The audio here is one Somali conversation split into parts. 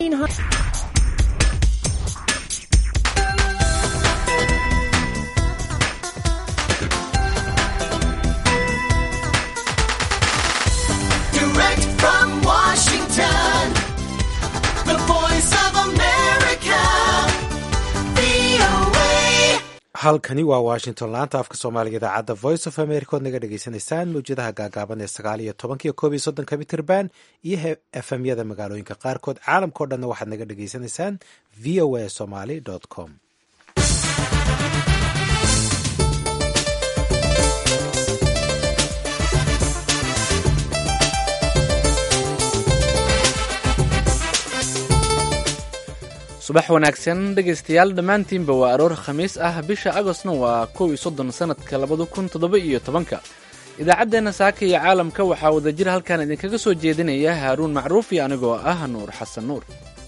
Direct from Washington, the voice of America, VOA. halkani waa washington laanta afka soomaaliga idaacadda voice of america ood naga dhagaysanaysaan mawjadaha gaagaaban ee sagaal iyo tobankiyo koob iyo soddonka mitirban iyo efemyada magaalooyinka qaarkood caalamkao dhanna waxaad naga dhagaysanaysaan v o a somaly com subax wanaagsan dhegaystayaal dhammaantiinba waa aroor khamiis ah bisha agostna waa kow iyo soddon sannadka labada kun toddoba iyo tobanka idaacaddeenna saaka iyo caalamka waxaa wadajir halkan idinkaga soo jeedinaya haaruun macruuf iyo anigoo ah nuur xasan nuur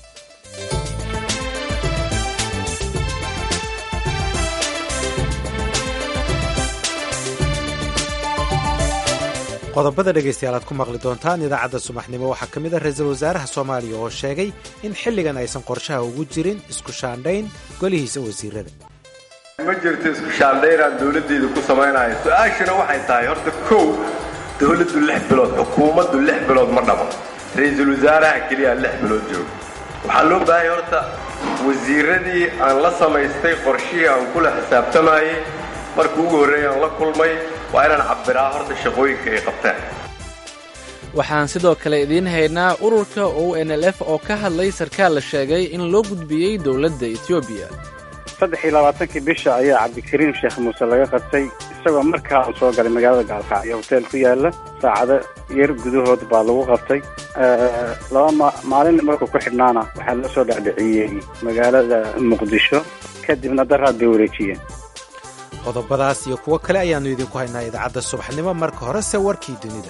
qodobada dhegaystayaal aad ku maqli doontaan idaacadda subaxnimo waxaa ka mid ah ra-iisul wasaaraha soomaaliya oo sheegay in xilligan aysan qorshaha ugu jirin isku shaandhayn golihiisa wasiirada ma jirto isku shaandhaynaan dowladdeeda ku samaynayo su-aashuna waxay tahay horta kow dowladdu lix bilood xukuumaddu lix bilood ma dhamo ra-iisul wasaaraha keliya lix bilood joogo waxaa loo baahanya horta wasiiradii aan la samaystay qorshihii aan kula xisaabtamayey markii ugu horreeyay aan la kulmay waa inaan cabbiraa horta shaqooyinka ay qabteen waxaan sidoo kale idiin haynaa ururka o n l f oo ka hadlay sarkaal la sheegay in loo gudbiyey dowladda etoobiya saddex iyo labaatankii bisha ayaa cabdikariim sheekh muuse laga qabtay isagoo markaa uu soo galay magaalada gaalkacyo hoteel ku yaala saacado yar gudahood baa lagu qabtay laba ma- maalin markuu ku xidhnaana waxaa la soo dhacdhiciyey magaalada muqdisho kadibna daraad bay wareejiyeen qodobadaas iyo kuwo kale ayaannu idinku haynaa idaacadda subaxnimo marka horese warkii dunida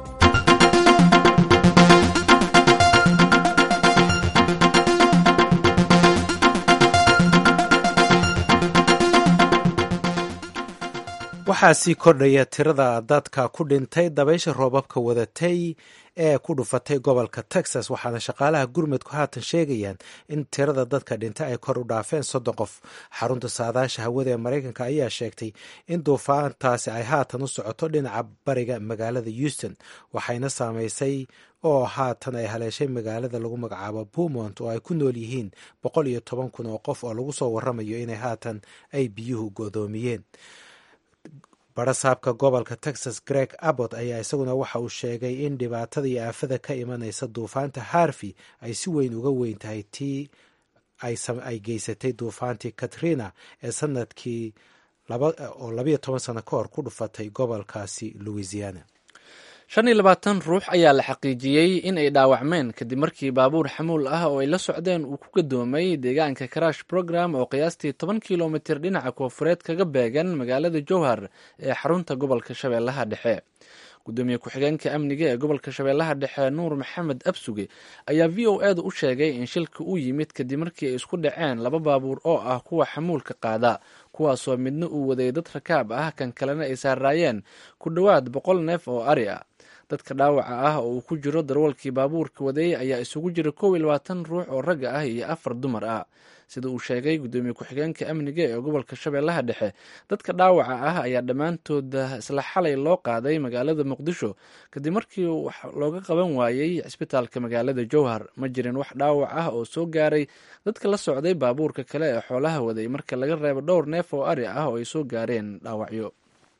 waxaa sii kordhaya tirada dadka ku dhintay dabaysha roobabka wadatay ee ku dhufatay gobolka texas waxaana shaqaalaha gurmudku haatan sheegayaan in tirada dadka dhintay ay kor u dhaafeen soddon qof xarunta saadaasha hawada ee maraykanka ayaa sheegtay in duufaantaasi ay haatan u socoto dhinaca bariga magaalada houston waxayna saameysay oo haatan ay haleeshay magaalada lagu magacaabo puntmont oo ay ku nool yihiin boqol iyo toban kun oo qof oo lagu soo waramayo inay haatan ay biyuhu godoomiyeen barasaabka gobolka texas greg abbott ayaa isaguna waxa uu sheegay in dhibaatada iyo aafada ka imanaysa duufaanta harvey ay si weyn uga weyn tahay tii ay geysatay duufaantii katrina ee sanadkii oo labayo toban sano ka hor ku dhufatay gobolkaasi louisiana shan iyo labaatan ruux ayaa la xaqiijiyey in ay dhaawacmeen kadib markii baabuur xamuul ah oo ay la socdeen uu ku gadoomay deegaanka karash program oo qiyaastii toban kilomitir dhinaca koofureed kaga beegan magaalada jowhar ee xarunta gobolka shabeellaha dhexe gudoomiye ku-xigeenka amniga ee gobolka shabeellaha dhexe nuur maxamed absuge ayaa v o eeda u sheegay in shilka uu yimid kadib markii ay isku dhaceen laba baabuur oo ah kuwa xamuulka qaada kuwaasoo midna uu waday dad rakaab ah kan kalena ay saaraayeen ku dhowaad boqol neef oo ari ah dadka dhaawaca ah oo uu ku jiro darwalkii baabuurka waday ayaa isugu jira kow iyo labaatan ruux oo ragga ah iyo afar dumar ah sida uu sheegay gudoomiye ku-xigeenka amniga ee gobolka shabeellaha dhexe dadka dhaawaca ah ayaa dhammaantooda isla xalay loo qaaday magaalada muqdisho kadib markii wax looga qaban waayey cisbitaalka magaalada jowhar ma jirin wax dhaawac ah oo soo gaaray dadka la socday baabuurka kale ee xoolaha waday marka laga reebo dhowr neef oo ari ah oo ay soo gaareen dhaawacyo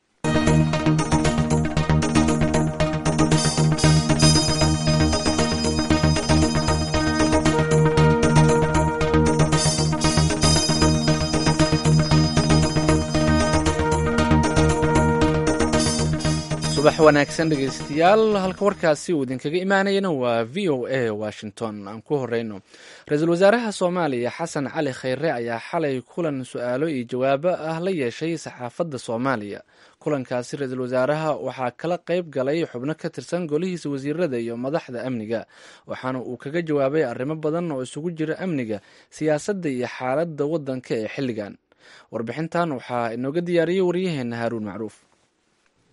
subax wanaagsan dhegeystayaal halka warkaasi uu idinkaga imaanayana waa v o a washington aan ku horeyno ra-iisul wasaaraha soomaaliya xasan cali khayre ayaa xalay kulan su-aalo iyo jawaabo ah la yeeshay saxaafadda soomaaliya kulankaasi ra-iisul wasaaraha waxaa kala qayb galay xubno ka tirsan golihiisa wasiirada iyo madaxda amniga waxaana uu kaga jawaabay arrimo badan oo isugu jira amniga siyaasadda iyo xaaladda waddanka ee xilligan warbixintan waxaa inooga diyaariyey waryaheena haaruun macruuf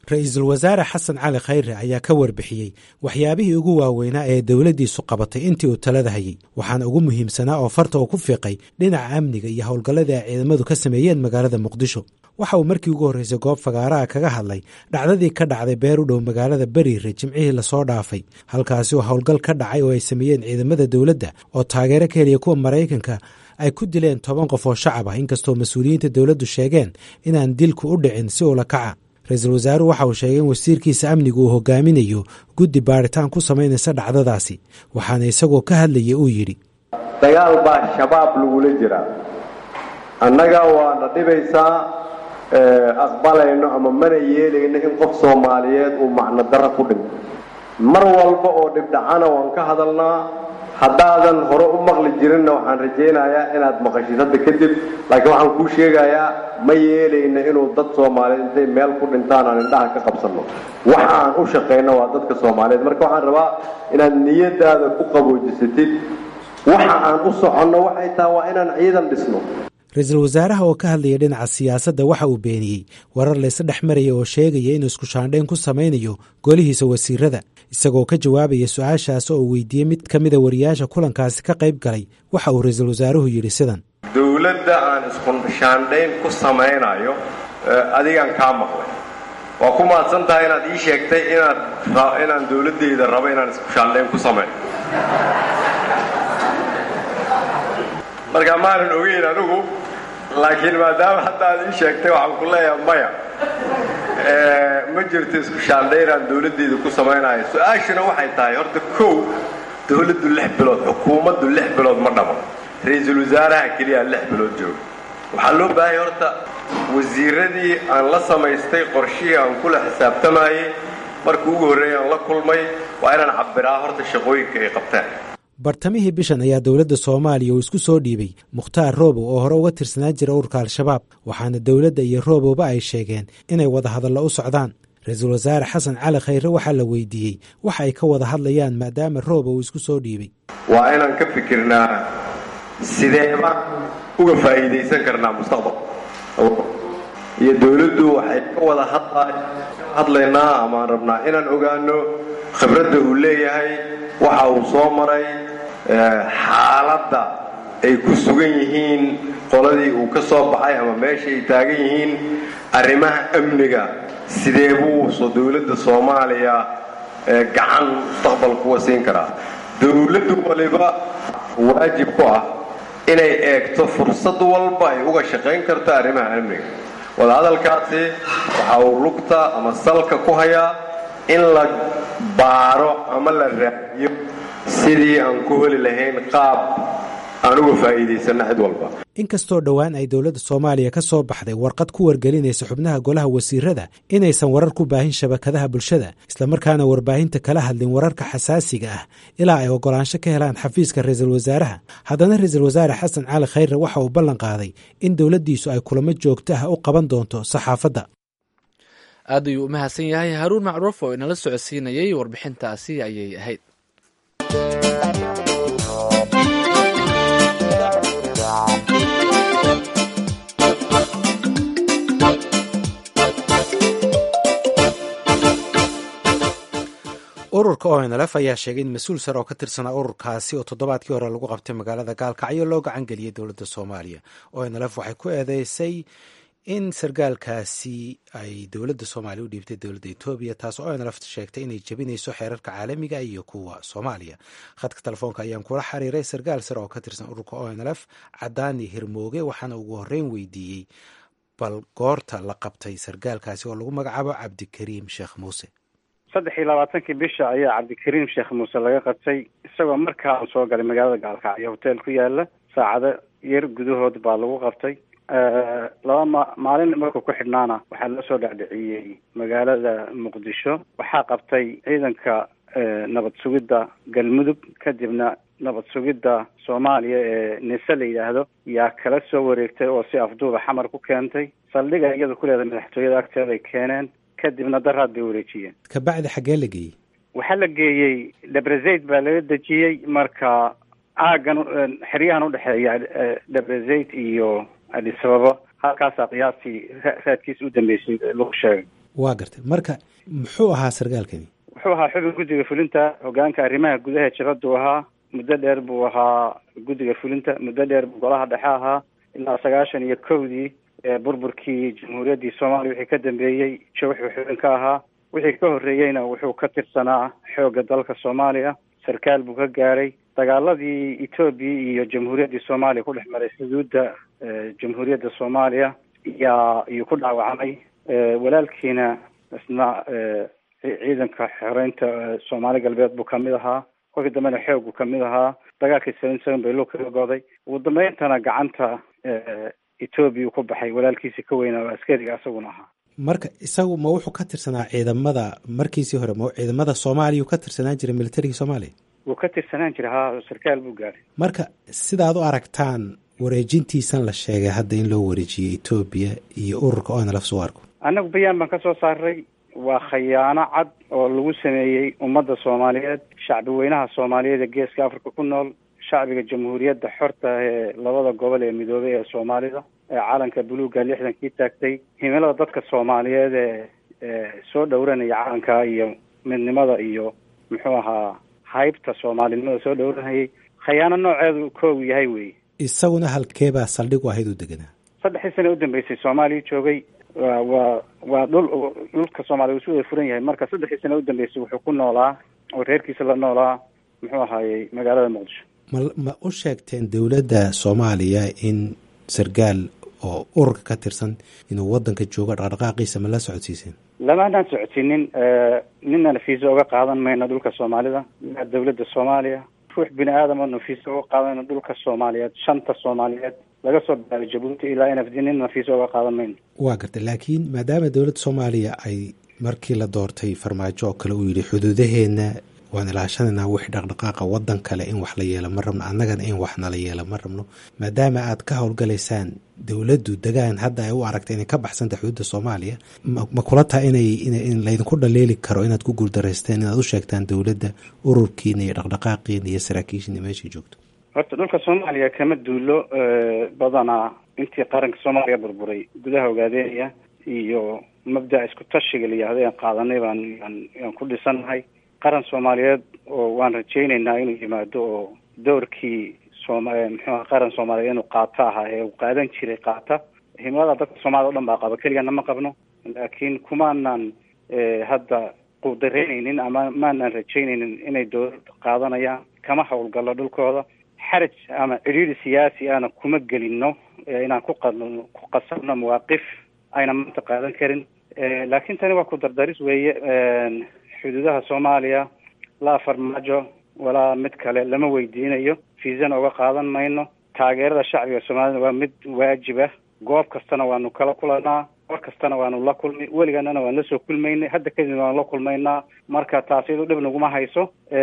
ra-iisul wasaare xasan cali khayre ayaa ka warbixiyey waxyaabihii ugu waaweynaa ee dowladdiisu qabatay intii uu talada hayey waxaana ugu muhiimsanaa oo farta uu ku fiiqay dhinaca amniga iyo howlgalladii ay ciidamadu ka sameeyeen magaalada muqdisho waxa uu markii ugu horreysay goob fagaaraha kaga hadlay dhacdadii ka dhacday beer u dhow magaalada beriire jimcihii lasoo dhaafay halkaasi oo howlgal ka dhacay oo ay sameeyeen ciidamada dowladda oo taageero ka heliya kuwa maraykanka ay ku dileen toban qof oo shacab ah inkastoo mas-uuliyiinta dowladdu sheegeen inaan dilku u dhicin si ula kaca ra-iisul wasaaruhu waxa uu sheegay in wasiirkiisa amnigu uu hogaaminayo guddi baaritaan ku samaynaysa dhacdadaasi waxaana isagoo ka hadlaya uu yidhi dagaal baa shabaab lagula jiraa annaga waana dhibaysaa aqbalayno ama mana yeelayno in qof soomaaliyeed uu macno darro ku dhinto mar walba oo dhibdhacana waan ka hadalnaa haddaadan hore u maqli jirinna waxaan rajaynayaa inaad maqashid hadda kadib laakiin waxaan kuu sheegayaa ma yeelayno inuu dad soomaaliyeed intay meel ku dhintaan aan indhaha ka qabsanno waxa aan u shaqayno waa dadka soomaaliyeed marka waxaan rabaa inaad niyadaada ku qaboojisatid waxa aan u soconno waxay tahay waa inaan ciidan dhisno ra-iisul wasaaraha oo ka hadlaya dhinaca siyaasadda waxa uu beeniyey warar layse dhex maraya oo sheegaya inuu isku shaandhayn ku samaynayo golihiisa wasiirada isagoo ka jawaabaya su-aashaas oo uu weydiiyey mid ka mida wariyaasha kulankaasi ka qayb galay waxa uu ra-iisul wasaaruhu yidhi sidan dowladda aan isku shaandhayn ku samaynayo adigaan kaa maqlay waa ku mahadsan tahay inaad ii sheegtay inaad inaan dowladdeyda rabo inaan isku shaandhayn ku samayn marka maanan ogeyn anigu laakiin maadaama hadda aad ii sheegtay waxaan ku leeyahay maya ma jirto isku shaandhaynaan dowladdeeda ku samaynayo su-aashuna waxay tahay horta kow dowladdu lix bilood xukuumaddu lix bilood ma dhamo ra-iisul wasaaraha keliya lix bilood jooga waxaa loo baahaya horta wasiiradii aan la samaystay qorshihii aan kula xisaabtamayey markii ugu horreeyay aan la kulmay waa inaan cabbiraa horta shaqooyinka ay qabteen bartamihii bishan ayaa dowladda soomaaliya uu isku soo dhiibay mukhtaar roobow oo hore uga tirsanaan jira ururka al-shabaab waxaana dowladda iyo roobowba ay sheegeen inay wadahadallo u socdaan ra-iisul wasaare xasan cali khayre waxaa la weydiiyey waxa ay ka wada hadlayaan maadaama roobow uu isku soo dhiibay waa inaan ka fikirnaa sideeba uga faa'iidaysan karnaa mustaqbalka iyo dowladdu waxay ka wada hadlaynaa amaan rabnaa inaan ogaano khibradda uu leeyahay waxa uu soo maray xaaladda ay ku sugan yihiin qoladii uu ka soo baxay ama meesha ay taagan yihiin arrimaha amniga sidee buuso dowladda soomaaliya gacan mustaqbalkuwa siin karaa dowladdu waliba waajib ku ah inay eegto fursad walba ay uga shaqayn karto arrimaha amniga wadahadalkaasi waxa uu lugta ama salka ku hayaa in la baaro ama la raadiyo sidii aan ku heli lahayn qaab aan uga faa'iidaysanno cid walba inkastoo dhowaan ay dowladda soomaaliya ka soo baxday warqad ku wargelinaysa xubnaha golaha wasiirada inaysan warar ku baahin shabakadaha bulshada islamarkaana warbaahinta kala hadlin wararka xasaasiga ah ilaa ay ogolaansho ka helaan xafiiska ra-iisul wasaaraha haddana ra-iisul wasaare xasan cali khayre waxa uu ballan qaaday in dowladdiisu ay kulamo joogto ah u qaban doonto saxaafadda aad ayuu u mahadsan yahay haruun macruuf oo inala socodsiinayay warbixintaasi ayay ahayd ururka onlf ayaa sheegay in mas-uul sare oo ka tirsanaa ururkaasi oo toddobaadkii hore lagu qabtay magaalada gaalkacyo loo gacan geliyey dowladda soomaaliya onlf waxay ku eedeysay in sargaalkaasi ay dowladda soomaaliya u dhiibtay dowladda etoobiya taas oo onlf sheegtay inay jebinayso xeerarka caalamiga iyo kuwa soomaaliya khadka telefoonka ayaan kula xiriiray sargaal sare oo ka tirsan ururka onlf cadaani hirmooge waxaana ugu horreyn weydiiyey bal goorta la qabtay sargaalkaasi oo lagu magacaabo cabdikariim sheekh muuse saddex iyo labaatankii bisha ayaa cabdikariim sheekh muuse laga qabtay isagoo markaa soo galay magaalada gaalkacyo hotel ku yaala saacado yar gudahood baa lagu qabtay laba ma maalin markuu ku xidhnaana waxaa loo soo dhacdhiciyey magaalada muqdisho waxaa qabtay ciidanka nabad sugidda galmudug kadibna nabad sugidda soomaaliya ee nise la yidhaahdo yaa kala soo wareegtay oo si afduuba xamar ku keentay saldhiga iyada ku leedahay madaxtooyada agteeday keeneen kadibna daraad bay wareejiyeen kabacdi xaggee la geeyey waxaa la geeyey debrezaid baa laga dejiyey marka aagan xeryahan udhexeeya debrezaid iyo adisababa halkaasaa qiyaastii raadkiisa u dambeysay lagu sheegay waa gartay marka muxuu ahaa sarkaalkani wuxuu ahaa xubin guddiga fulinta hogaanka arrimaha gudaha jabaduu ahaa muddo dheer buu ahaa guddiga fulinta muddo dheer buu golaha dhexe ahaa ilaa sagaashan iyo kowdii burburkii jamhuuriyaddii soomaaliya wixii ka dambeeyey jo wuxuu xubin ka ahaa wixii ka horreeyeyna wuxuu ka tirsanaa xoogga dalka soomaaliya sarkaal buu ka gaaray dagaaladii etoobiya iyo jamhuuriyaddii soomaaliya ku dhex maray xuduudda jamhuuriyadda soomaaliya yaa iyuu ku dhaawacmay walaalkiina isna ciidanka xoreynta soomaali galbeed buu kamid ahaa kolkii dambena xoog buu kamid ahaa dagaalkii seven seven bay loo kaga goday ugu dambeyntana gacanta etoobiya ku baxay walaalkiisii ka weynaa oo askariga isaguna ahaa marka isagu ma wuxuu ka tirsanaa ciidamada markiisii hore ma ciidamada soomaaliya uu ka tirsanaan jiray militarigii soomaaliya wuu ka tirsanaan jiray haa sarkaal buu gaaray marka sidaad u aragtaan wareejintiisan la sheegay hadda in loo wareejiyey etoobiya iyo ururka onlf suwarku annagu bayaan baan ka soo saaray waa khayaano cad oo lagu sameeyey ummadda soomaaliyeed shacbi weynaha soomaaliyeed ee geeska africa ku nool shacbiga jamhuuriyadda xorta ee labada gobol ee midoobay ee soomaalida ee calanka buluugga lixdankii taagtay himilada dadka soomaaliyeed ee soo dhowranaya calanka iyo midnimada iyo muxuu ahaa haybta soomaalinimada soo dhowranayay khayaano nooceedu koogu yahay wey isaguna halkeebaa saldhig u ahayd u deganaa saddexdii sana u dambeysay soomaaliya joogay wa waa waa dhul dhulka soomaaliya uu si wada furan yahay marka saddexdii sana u dambeysay wuxuu ku noolaa oo reerkiisa la noolaa muxuu ahaayey magaalada muqdisho ma ma u sheegteen dowladda soomaaliya in sarkaal oo ururka ka tirsan inuu waddanka joogo dhaqdhaqaaqiisa ma la socodsiiseen lamaanaan socodsiinin ninana fiisa uga qaadan mayno dhulka soomaalida ilaa dowladda soomaaliya ruux bini aadama nafiisa uga qaadanayno dhulka soomaaliyeed shanta soomaaliyeed laga soo bilaabay jabuuti ilaa n f d nin nafiisa uga qaadan mayno waa gartay laakiin maadaama dowladda soomaaliya ay markii la doortay farmaajo oo kale uu yidhi xuduudaheenna waan ilaashanaynaa wixii dhaqdhaqaaqa waddan kale in wax la yeelo ma rabno annagana in wax nala yeelo ma rabno maadaama aad ka howlgalaysaan dowladdu degaan hadda ay u aragta inay ka baxsanta xuduudda soomaaliya ma kula taha inay in laydinku dhaleeli karo inaad ku guuldaraysteen inaad u sheegtaan dowladda ururkiina iyo dhaqdhaqaaqiina iyo saraakiishiina meeshay joogto horta dhulka soomaaliya kama duulo badanaa intii qaranka soomaaliya burburay gudaha ogaadeynaya iyo mabdaca isku tashiga la yihahdo aan qaadanay baan yaan ku dhisannahay qaran soomaaliyeed oo waan rajaynaynaa inuu yimaado oo doorkii sooma muxuuha qaran soomaaliyeed inuu qaato ahaa ee uu qaadan jiray qaata himilada dadka soomaliya o dhan baa qaba keligana ma qabno laakiin kumaanan hadda quudareynaynin ama maanaan rajaynaynin inay dowlad qaadanayaan kama howlgallo dhulkooda xaraj ama cidhiiri siyaasi ana kuma gelino inaan ku qa ku qasabno mawaaqif ayna maanta qaadan karin laakiin tani waa ku dardaris weeye xuduudaha soomaaliya laa farmaajo walaa mid kale lama weydiinayo fiisana uga qaadan mayno taageerada shacbiga soomaalida waa mid waajiba goob kastana waanu kala kulanaa war kastana waanu la kulmay weliganana waan lasoo kulmaynay hadda kadib waanu la kulmaynaa marka taas iyadu dhib naguma hayso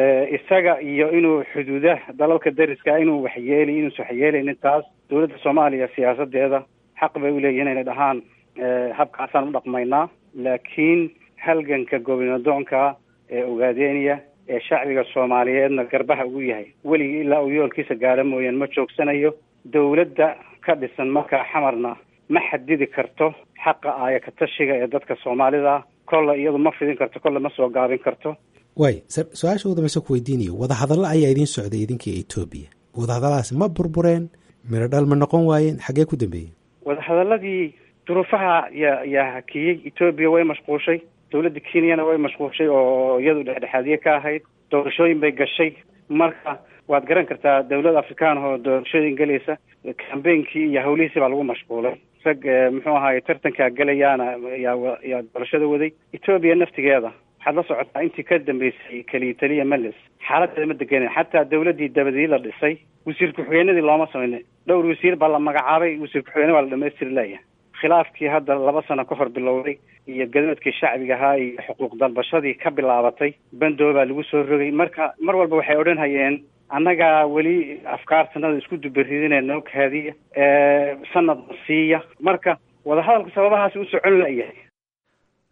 isaga iyo inuu xuduudaha dalalka dariska inuu waxyeeli inuusa waxyeelaynin taas dowladda soomaaliya siyaasadeeda xaq bay uleeyihin inay dhahaan habkaasaan u dhaqmaynaa laakiin halganka gobinadoonka ee ogaadeynaya ee shacbiga soomaaliyeedna garbaha ugu yahay weligii ilaa uu yoolkiisa gaara mooyaan ma joogsanayo dowladda ka dhisan markaa xamarna ma xadidi karto xaqa aaya ka tashiga ee dadka soomaalida kolle iyadu ma fidin karto kolle ma soo gaabin karto waay su-aasha ugu dambaysa ku weydiinayo wadahadallo ayaa idiin socday idinkii etoobiya wadahadalladaasi ma burbureen miro dhal ma noqon waayeen xaggee ku dambeeyeen wadahadaladii duruufaha yaa yaa hakiyey etoobiya way mashquushay dowladda kenyana way mashquushay oo iyadu dhexdhexaadiye ka ahayd doorashooyin bay gashay marka waad garan kartaa dowlad afrikaan oo doorashooyin gelaysa cambainkii iyo hawlihiisii baa lagu mashquulay rag muxuu ahaay tartankaa gelayaana yaa yaa doorashada waday etoobiya naftigeeda waxaad la socotaa intii ka dambeysay keliya taliya meles xaaladeeda ma degenin xataa dowladdii dabadii la dhisay wasiir ku-xigeenadii looma samaynin dhowr wasiir baa la magacaabay wasiir ku-xigeyne waa la dhamaystiri leeyahay khilaafkii hadda laba sano ka hor bilowday iyo gadamadkii shacbiga ahaa iyo xuquuq dalbashadii ka bilaabatay bandoo baa lagu soo rogay marka mar walba waxay odhan hayeen annagaa weli afkaartanada isku dubaridinee noo kaadiya sanadna siiya marka wadahadalku sababahaasi u socon layahay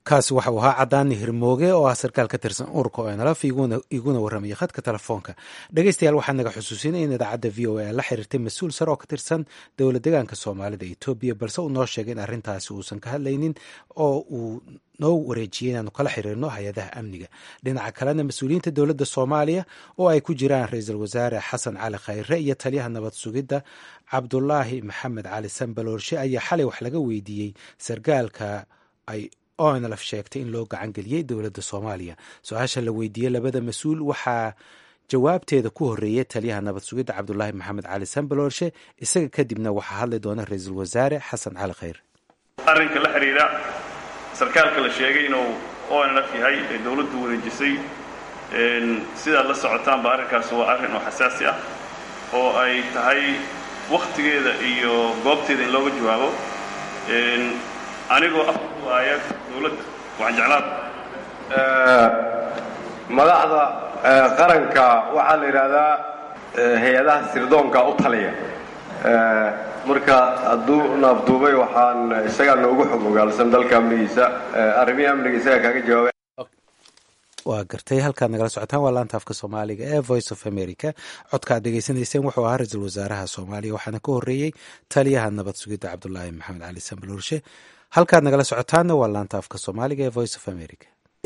kaasi waxa uu ahaa cadaani hirmooge oo ah sarkaal ka tirsan ururka o nlf iguna warramaya khadka telefoonka dhegeystayaal waxaa naga xusuusinay in idaacadda v o a la xiriirtay mas-uul sare oo ka tirsan dowla deegaanka soomaalida etoobiya balse uu noo sheegay in arrintaasi uusan ka hadlaynin oo uu noo wareejiyey inaanu kala xiriirno hay-adaha amniga dhinaca kalena mas-uuliyiinta dowladda soomaaliya oo ay ku jiraan ra-iisul wasaare xasan cali khayre iyo taliyaha nabad sugidda cabdulaahi maxamed cali sanbaloorshe ayaa xalay wax laga weydiiyey sargaalka ay onlf sheegtay in loo gacan geliyey dowladda soomaaliya su-aasha la weydiiyey labada mas-uul waxaa jawaabteeda ku horeeyey taliyaha nabad sugidda cabdulaahi maxamed cali sanbaloorshe isaga kadibna waxaa hadli doona ra-iisul wasaare xasan cali khayre arrinka la xidhiidha sarkaalka la sheegay inuu onlf yahay ee dowladdu wareejisay sidaad la socotaanba arrinkaas waa arrin oo xasaasi ah oo ay tahay wakhtigeeda iyo goobteeda in looga jawaabo anigoo afwaaya dowladda waxaan jeclaan madaxda qaranka waxaa la yidhaahdaa hay-adaha sirdoonka u taliya marka hadduu naafduubay waxaan isagaa noogu xog ogaalsan dalka amnigiisa arrimihii amniga isagaa kaaga jawaabay waa gartay halkaad nagala socotaan waa laanta afka soomaaliga ee voice of america codka ad dhegeysanayseen wuxuu ahaa ra-iisul wasaaraha soomaaliya waxaana ka horreeyey taliyaha nabad sugidda cabdulaahi maxamed cali sanbaloorshe halkaad nagala socotaanna waa laanta afka soomaaliga ee voice of america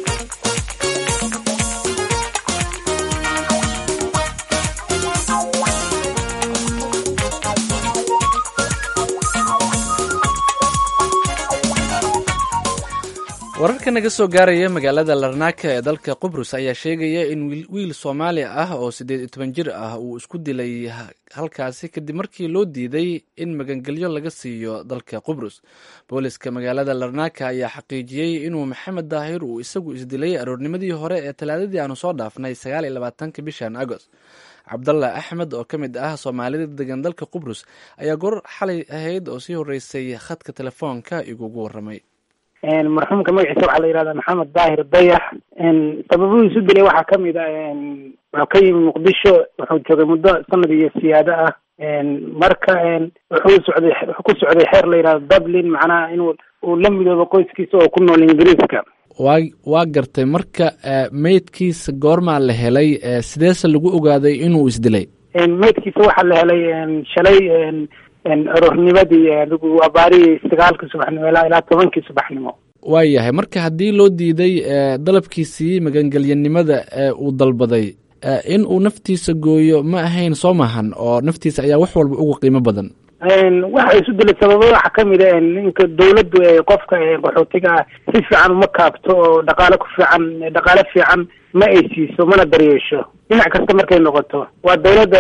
wararka naga soo gaaraya magaalada larnaaka ee dalka qubrus ayaa sheegaya in wiil soomaali ah oo siddeed iyo toban jir ah uu isku dilay halkaasi kadib markii loo diiday in magangelyo laga siiyo dalka qubrus booliska magaalada larnaaka ayaa xaqiijiyey inuu maxamed daahir uu isagu isdilay aroornimadii hore ee talaadadii aanu soo dhaafnay sagaal iyo labaatanka bishan agost cabdallah axmed oo ka mid ah soomaalida degan dalka qubrus ayaa goor xalay ahayd oo sii horeysay khadka telefoonka igugu waramay marxuumka magaciisa waxaa la yihahdaa maxamed daahir dayax sababihiisu dilay waxaa kamid a wuxuu ka yimi muqdisho wuxuu joogay muddo sanad iyo siyaado ah marka wuxuu socday wuxuu ku socday xeer la yihahdo dublin macnaha inuu uu la midoobo qoyskiisa oo ku nool ingiriiska waa waa gartay marka meydkiisa goormaa la helay sideese lagu ogaaday inuu isdilay meydkiisa waxaa la helay shalay aroornimadii adigu abaarihii sagaalkii subaxnimo ilaa ilaa tobankii subaxnimo waayahay marka haddii loo diiday dalabkiisii magangelyanimada ee uu dalbaday in uu naftiisa gooyo ma ahayn soo mahan oo naftiisa ayaa wax walba uga qiimo badan waxa isu dilay sababa waxaa kamid a ninka dawladdu ee qofka qaxootiga ah si fiican uma kaabto oo dhaqaale ku fiican dhaqaale fiican ma ay siiso mana daryeesho dhinac kasta markay noqoto waa dawladda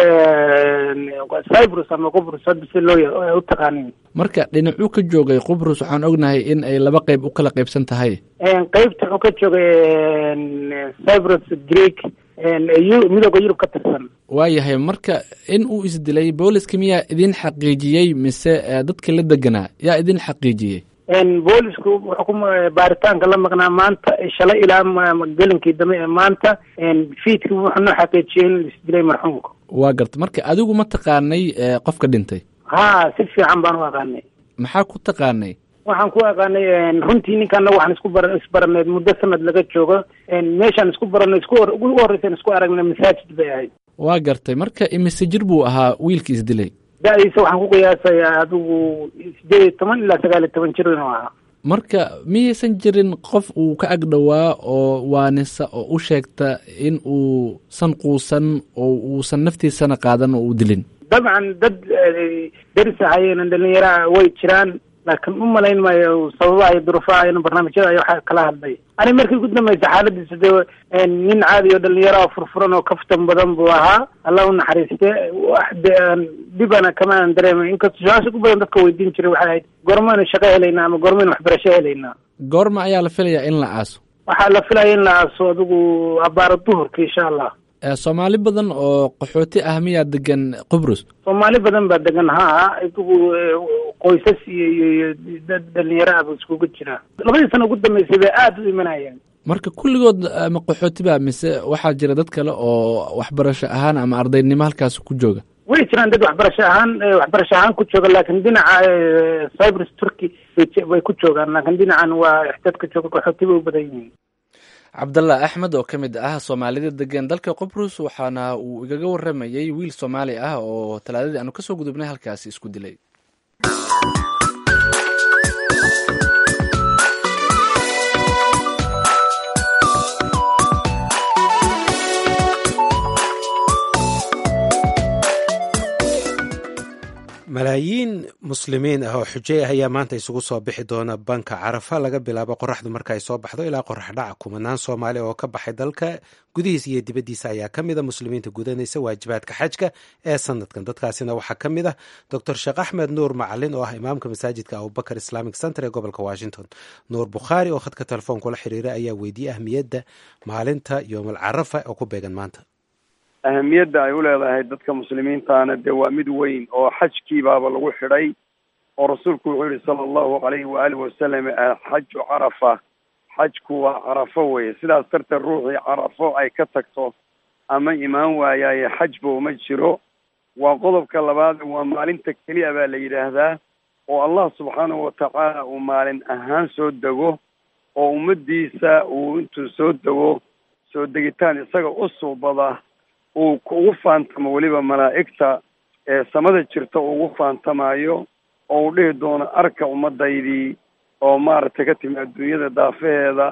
cyprus ama qubrus hadda si loo u taqaanin marka dhinacuu ka joogay qubrus waxaan ognahay in ay laba qeyb u kala qeybsan tahay qeybta wuxuu ka joogay cyprus greek midooda yurub ka tirsan waayahay marka in uu isdilay booliska miyaa idin xaqiijiyey mise dadka la deganaa yaa idin xaqiijiyey boolisku wuxuu ku baaritaanka la maqnaa maanta shalay ilaa gelinkii dambe ee maanta fiidki wuxuu noo xaqiijiyey in isdilay marxuumka waa garta marka adigu ma taqaanay qofka dhintay ha si fiican baan u aqaanay maxaa ku taqaanay waxaan ku aqaanay runtii ninka anaga waxaan isku bar isbaraneed muddo sanad laga joogo meeshaan isku baranay isku ugu horreysan isku aragnay masaajid bay ahayd waa gartay marka imise jir buu ahaa wiilka isdilay da-diisa waxaan ku qiyaasayaa adigu sideed iyo toban ilaa sagaal iyo toban jir inuu ahaa marka miyaysan jirin qof uu ka ag dhowaa oo waanisa oo u sheegta in uu san quusan oo uusan naftiisana qaadan oo uu dilin dabcan dad deris ahayeen dhalinyaraha way jiraan laakiin u malayn maayo sababaha iyo duruufaha in barnaamijyada ay waxa kala hadlay ani markii ugu dambaysa xaaladiisa dee nin caadi oo dhalinyaro oo furfuran oo kaftan badan buu ahaa allah u naxariiste wax de dhibana kama aan dareemay inkastoo su-aasha ugu badan dadka weydiin jiray waxay ahayd goormaynu shaqo helaynaa ama goormaynu waxbarasho helaynaa goorma ayaa la filayaa in la aaso waxaa la filaya in la aaso adigu abaaro duhurka insha allah soomaali badan oo qaxooti ah miyaa degan qubrus soomaali badan baa degan haa idugu qoysas iyo iyo iyo dad dhalinyaro ah buu iskugu jiraa labadii sano ugu dambeysay bay aada u imanayeen marka kulligood ma qaxooti ba mise waxaa jira dad kale oo waxbarasho ahaan ama ardaynimo halkaas ku jooga way jiraan dad waxbarasho ahaan waxbarasho ahaan ku jooga laakiin dhinaca cyprus turkey bay je- bay ku joogaan laakiin dhinacan waa dadka jooga qaxooti bay u badan yihiin cabdalla axmed oo ka mid ah soomaalida degan dalka qobrus waxaana uu igaga waramayey wiil soomaali ah oo talaadadii aanu kasoo gudubnay halkaasi isku dilay malaayiin muslimiin ah oo xujey ah ayaa maanta isugu soo bixi doona banka carafa laga bilaabo qoraxdu marka ay soo baxdo ilaa qorax dhaca kumanaan soomaali oo ka baxay dalka gudihiisa iyo dibaddiisa ayaa ka mid a muslimiinta gudanaysa waajibaadka xajka ee sanadkan dadkaasina waxaa ka mid ah doctor sheekh axmed nuur macalin oo ah imaamka masaajidka abubakar islamic center ee gobolka washington nuur bukhaari oo khadka telefoonka la xiriira ayaa weydiiyey ahmiyadda maalinta yoomal carafa oo ku beegan maanta ahamiyadda ay u leedahay dadka muslimiintaana dee waa mid weyn oo xajkii baaba lagu xidhay oo rasuulku wuxuu yihi sala allahu calayhi waalihi wasalam alxaju carafa xajku waa carafo weye sidaas darteed ruuxii carafo ay ka tagto ama imaan waayaaye xajba uma jiro waa qodobka labaad waa maalinta keliya baa la yidhaahdaa oo allah subxaanahu watacaala uu maalin ahaan soo dego oo ummadiisa uu intuu soo dego soo degitaan isaga u suubada uu ugu faantamo weliba malaa'igta ee samada jirta uu ugu faantamayo oo uu dhihi doono arka ummadaydii oo maaragtay ka timi adduunyada daafaheeda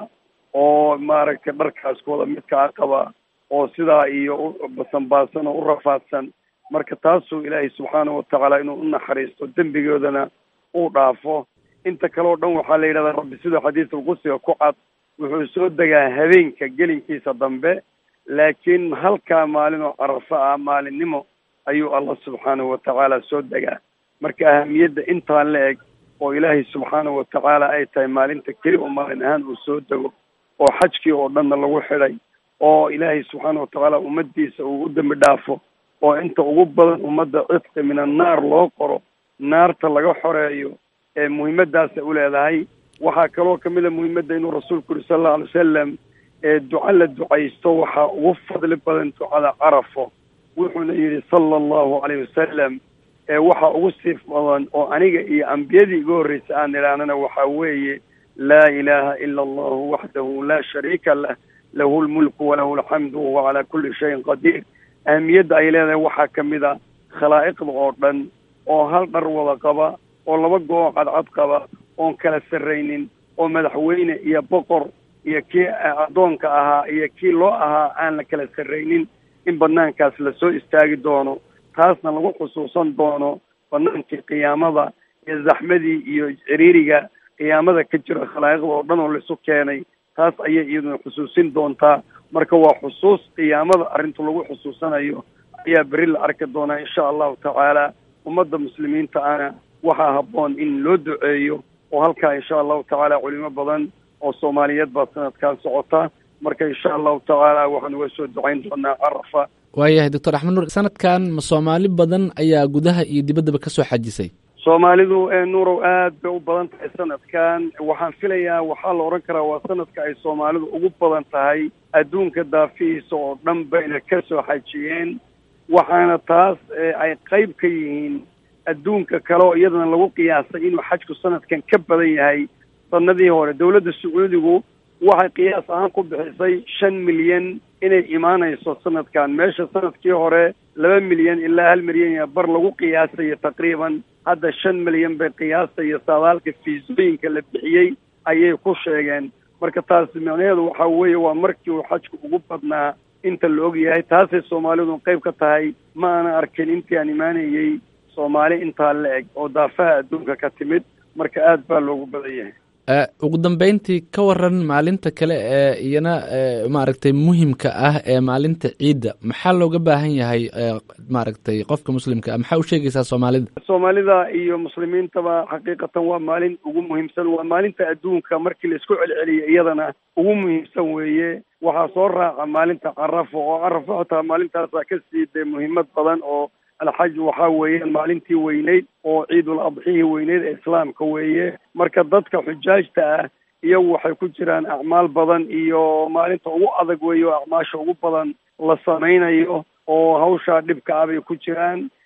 oo maaragtay dharkaas kuwada midkaa qaba oo sidaa iyo u basanbaasan oo u rafaadsan marka taasuu ilaahay subxaanahu watacaala inuu u naxariisto dembigoodana uu dhaafo inta kale oo dhan waxaa la yidhahdaa rabbi siduu xadiisul qudsiga ku cad wuxuu soo degaa habeenka gelinkiisa dambe laakiin halkaa maalin oo carafo ah maalinimo ayuu allah subxaanahu watacaala soo degaa marka ahamiyadda intaan la eg oo ilaahay subxaanahu watacaala ay tahay maalinta keli oo maalin ahaan uu soo dego oo xajkii oo dhanna lagu xidhay oo ilaahay subxaana watacaala ummadiisa uu u dembi dhaafo oo inta ugu badan ummadda cidqi min annaar loo qoro naarta laga xoreeyo ee muhiimadaasa u leedahay waxaa kaloo kamid a muhiimadda inuu rasuulku yuri sala allau alay wasalam ee duco la ducaysto waxaa ugu fadli badan ducada carafo wuxuuna yidhi sala allahu calayh wasalam ee waxa ugu siif badan oo aniga iyo ambiyadii iga horreysay aan idhaahnana waxaa weeye laa ilaaha ila allahu waxdahu laa shariika lah lahu lmulku walahu alxamdu wahuwa calaa kulli shayin qadiir ahamiyadda ay leedahay waxaa ka mid a khalaa'iqda oo dhan oo hal dhar wada qaba oo laba go-o cadcad qaba oon kala sarraynin oo madaxweyne iyo boqor iyo kii addoonka ahaa iyo kii loo ahaa aan la kala sarraynin in banaankaas lasoo istaagi doono taasna lagu xusuusan doono banaankii qiyaamada iyo zaxmadii iyo ciriiriga qiyaamada ka jira khalaa'iqda oo dhan oo laisu keenay taas ayay iyaduna xusuusin doontaa marka waa xusuus qiyaamada arrinta lagu xusuusanayo ayaa beri la arki doonaa insha allahu tacaala ummadda muslimiinta ana waxaa habboon in loo duceeyo oo halkaa insha allahu tacaala culimo badan oo soomaaliyeed baa sanadkan socota marka insha allahu tacaala waxaan uga soo ducayn doonaa carafa waayahay doctor axmed nuur sanadkan ma soomaali badan ayaa gudaha iyo dibaddaba ka soo xajisay soomaalidu ee nuurow aad bay u badan tahay sanadkan waxaan filayaa waxaa la odhan karaa waa sanadka ay soomaalidu ugu badan tahay adduunka daafihiisa oo dhan bayna ka soo xajiyeen waxaana taas ay qayb ka yihiin adduunka kale oo iyadana lagu qiyaasay inuu xajku sanadkan ka badan yahay sanadii hore dawladda sacuudigu waxay qiyaas ahaan ku bixisay shan milyan inay imaanayso sanadkan meesha sanadkii hore laba milyan ilaa hal milyan iyo bar lagu qiyaasayo taqriiban hadda shan milyan bay qiyaasayo saadaalka fiisooyinka la bixiyey ayay ku sheegeen marka taasi micnaheedu waxaa weeye waa markii uu xajku ugu badnaa inta la og yahay taasay soomaalidu qayb ka tahay ma aanan arkin intii aan imaanayey soomaali intaa la eg oo daafaha adduunka ka timid marka aad baa loogu badan yahay ugu dambeyntii ka waran maalinta kale ee iyana maaragtay muhimka ah ee maalinta ciidda maxaa looga baahan yahay maaragtay qofka muslimka ah maxaa u sheegaysaa soomaalida soomaalida iyo muslimiintaba xaqiiqatan waa maalin ugu muhiimsan waa maalinta adduunka markii la isku celceliyo iyadana ugu muhiimsan weeye waxaa soo raaca maalinta carafo oo carafo xitaa maalintaasaa ka sii dee muhiimad badan oo alxaj waxaa weeyaan maalintii weyneyd oo ciidul adxihii weyneyd ee islaamka weeye marka dadka xujaajta ah iyagu waxay ku jiraan acmaal badan iyo maalinta ugu adag weeye oo acmaasha ugu badan la samaynayo oo hawshaa dhibka ah bay ku jiraan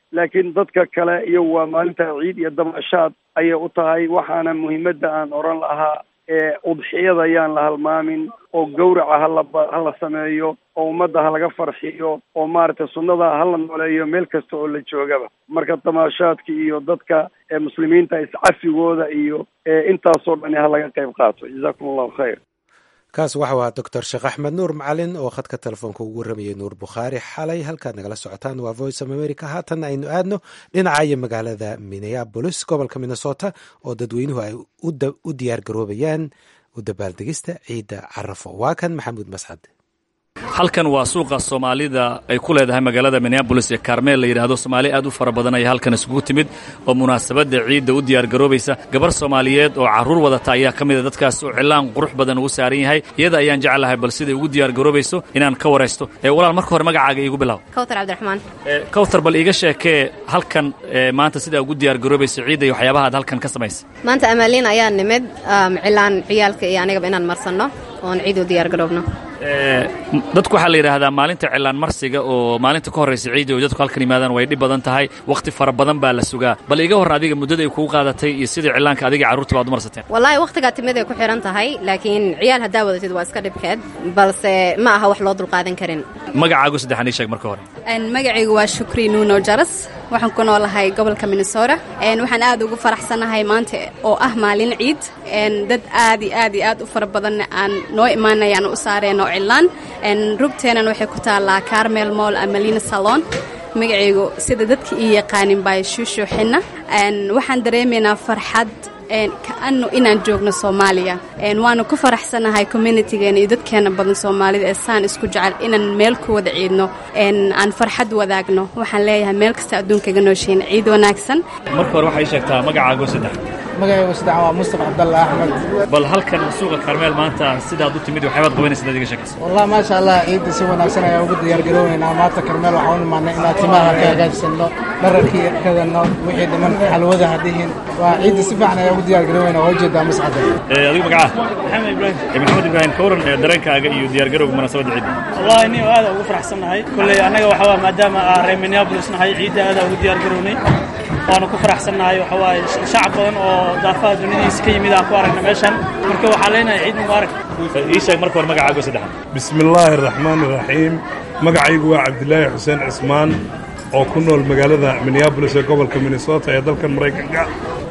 laakiin dadka kale iyo waa maalinta ciid iyo dabaashaad ayay u tahay waxaana muhiimadda aan oran lahaa ee udxiyada ayaan la halmaamin oo gawraca hala hala sameeyo oo ummadda ha laga farxiyo oo maaragtay sunnada hala nooleeyo meel kasta oo la joogaba marka damaashaadka iyo dadka ee muslimiinta iscafigooda iyo intaasoo dhani ha laga qayb qaato jazakum allahu khayr kaas waxau ahaa doctor sheekh axmed nuur macalin oo khadka telefoonka ugu waramayay nuur bukhaari xalay halkaad nagala socotaan waa voice of america haatan aynu aadno dhinaca iyo magaalada minneabolis gobolka minnesota oo dadweynuhu ay u diyaar garoobayaan u dabaaldegista ciidda carafo waa kan maxamuud mascad halkan waa suuqa soomaalida ay ku leedahay magaalada minneabolis ee kaarmeel la yidhaahdo soomaali aad u fara badan ayaa halkan isugu timid oo munaasabadda ciidda u diyaargaroobaysa gabar soomaaliyeed oo carruur wadata ayaa ka mida dadkaas oo cilaan qurux badan ugu saaran yahay iyada ayaan jeclahay bal siday ugu diyaargaroobayso inaan ka waraysto walaal marka hore magacaaga iigu bilaw kawtar cabdiraxmaan kawtar bal iiga sheekee halkan maanta sidaa ugu diyaargaroobayso ciidda iyo waxyaabaha aad halkan ka samaysa maanta amaaliin ayaa nimid cilaan ciyaalka iyo anigaba inaan marsanno oon ciid u diyaargaroobno dadku waxaa la yidhaahdaa maalinta cilaan marsiga oo maalinta ka horraysa ciidda oo dadku halkan yimaadaan way dhib badan tahay wakhti fara badan baa la sugaa bal iga horran adiga muddada ay kugu qaadatay iyo sidai cilaanka adiga carruurta baad u marsateen wallaahi wakhtigaa timid ay ku xidhan tahay laakiin ciyaal haddaa wadatid waa iska dhibkeed balse ma aha wax loo dulqaadan karin magacaagu saddexan ii sheeg marka hore magacaygu waa shukri nuuno jaras waxaan ku noolahay gobolka minnesota waxaan aad ugu faraxsanahay maanta oo ah maalin ciid dad aad iyo aad iyo aad u fara badanna aan noo imaanayaan u saareen oo cilaan rugteenan waxay ku taallaa carmel moll amalina salon magacaygu sida dadka ii yaqaanin baa shuushuuxina waxaan dareemaynaa farxad kaano inaan joogno soomaaliya waanu ku faraxsanahay communitigeena iyo dadkeena badan soomaalida ee saan isku jecel inaan meel ku wada ciidno aan farxad wadaagno waxaan leeyahay meel kasta adduunkaga nooshiin ciid wanaagsan marka hore waxay sheegtaa magacaago saddex magacaygu saddex waa mustafa cabdalla axmed bal halkan suuqa karmeel maanta sidaad u timid waxyaabaad qabanaysa dad iga sheekaysa wallah maasha allah ciidda si wanaagsan ayaa ugu diyaargarooweynaa maanta karmeel waxaan u imaanay inaan timaha ka hagaajsanno dhararkii kadano wixii dhiman xalwada hadihin waa ciidda si fiican ayaa ugu diyaargarooweynaa waa ujeedaa mascada adigu magacaa maxamed ibraahim maxamed ibraahim ka waran dareenkaaga iyo diyaargarowga munaasabadda ciidda wallahi nin aad ugu faraxsannahay kolley annaga waxaa waa maadaama aan reer minneapolis nahay ciidda aad ugu diyaargarownay waanu ku faraxsannahay waxa waaye shacab badan oo daafaha duniyadiisa ka yimid aan ku aragna meeshan marka waxaan leenahay ciid mubaarak ii sheeg marka hore magacaago saddexan bismi illaahi araxmaan iraxiim magacaygu waa cabdilaahi xuseen cismaan oo ku nool magaalada minneabolis ee gobolka minnesota ee dalkan maraykanka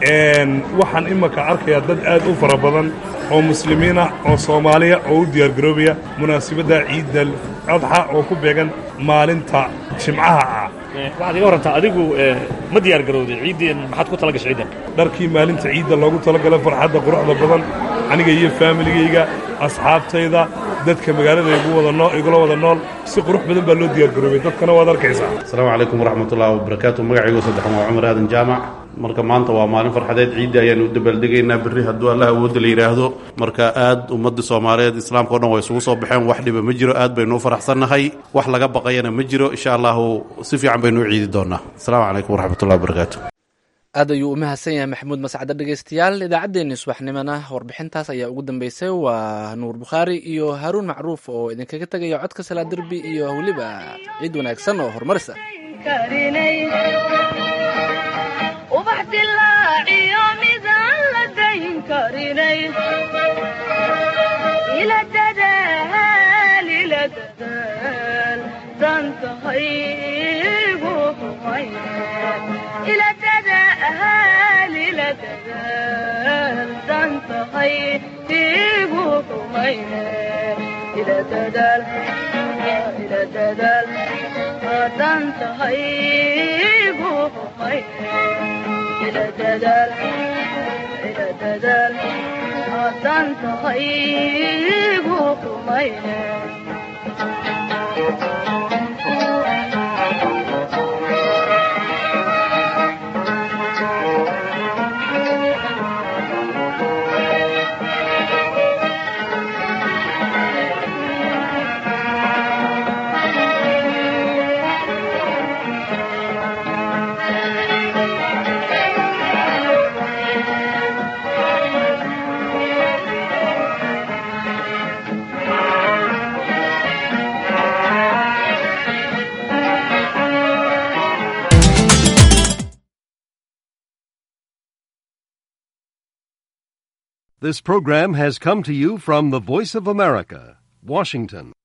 waxaan imanka arkayaa dad aad u fara badan oo muslimiina oo soomaaliya oo u diyaargaroobaya munaasabadda ciidda adxa oo ku beegan maalinta jimcaha ah waxaad iga warantaa adigu ma diyaar garowday ciiddeen maxaad ku tala gashay ciiddan dharkii maalinta ciidda loogu talagalay farxadda quruxda badan aniga iyo faamiligayga asxaabtayda dadka magaalada igu wada nool igula wada nool si qurux badan baa loo diyaar garoobay dadkana waad arkaysaa asalaamu calaykum waraxmatullahi wabarakaatu magacaygu saddexan waa cumar aadan jaamac marka maanta waa maalin farxadeed ciidda ayaanu u dabaaldegaynaa berri hadduu allah awoodda la yidhaahdo marka aad ummadda soomaaliyeed islaamka o dhan way isugu soo baxeen wax dhiba ma jiro aad baynu u faraxsannahay wax laga baqayana ma jiro insha allahu si fiican baynu u ciidi doonaa asalaamu calaykum waraxmatullahi wabarakaatu aad ayuu u mahadsan yahay maxamuud mascade dhegeystayaal idaacaddeenii subaxnimona warbixintaas ayaa ugu dambeysay waa nuur bukhaari iyo haaruun macruuf oo idinkaga tegaya codka salaa derbi iyo weliba ciid wanaagsan oo horumarisa ubax dilaaciyo midaan la dayn karinay ila dadaal ila dadaal dantahaygu xumayne ila dadaal ila dadaal dantahaygu xumayne ila dadaal ila dadaal dantahaygu xumayne ila dadaal ila dadaal dantahaygu xumayne This program has come to you from the Voice of America, Washington.